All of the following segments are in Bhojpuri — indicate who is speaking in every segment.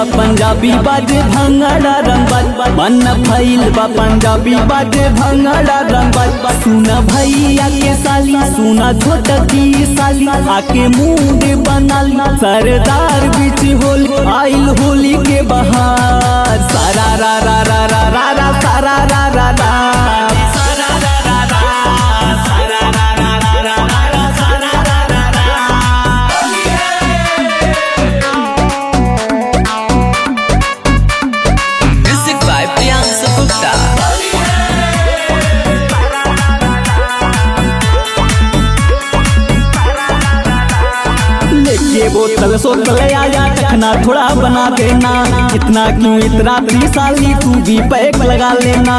Speaker 1: बा पंजाबी बाजे भंगड़ा रंग बाज मन फैल बा पंजाबी बाजे भंगड़ा रंग बाज सुना भैया के साली सुना छोटा की साली आके मूड बनाली सरदार बीच होल आइल होली के बहार सारा रा रा रा रा रा रा सारा रा रा रा सारा रा रा रा सारा रा रा रा रा रा सारा रा रा रा
Speaker 2: Music by Priyanka Gupta.
Speaker 1: लेके बोतल सोतल आया चखना थोड़ा बना देना इतना क्यों इतना साली तू भी पैक लगा लेना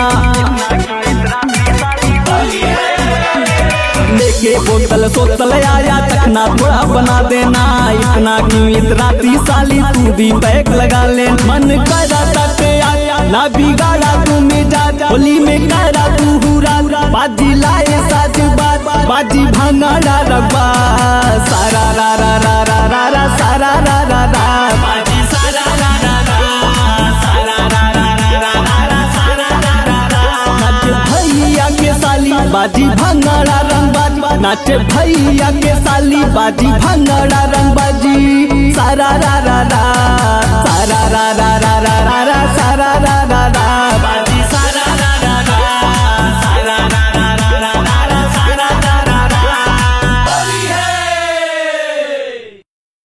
Speaker 1: लेके बोतल सोतल आया चखना थोड़ा बना देना इतना क्यों इतना साली तू भी पैक लगा ले मन करा तक आया ना बिगाड़ा तू मेजा होली में करा तू हुरा बाजी लाए साज बाज बाजी भंगाड़ा रबा सारा रा रा रा रा रा रा सारा रा रा रा बाजी सारा रा रा रा सारा रा रा रा रा रा सारा रा रा रा नाच भैया के साली बाजी भंगाड़ा रंग बाजी नाच भैया के साली बाजी भंगाड़ा रंग बाजी सारा रा रा रा सारा रा रा रा रा रा रा सारा रा रा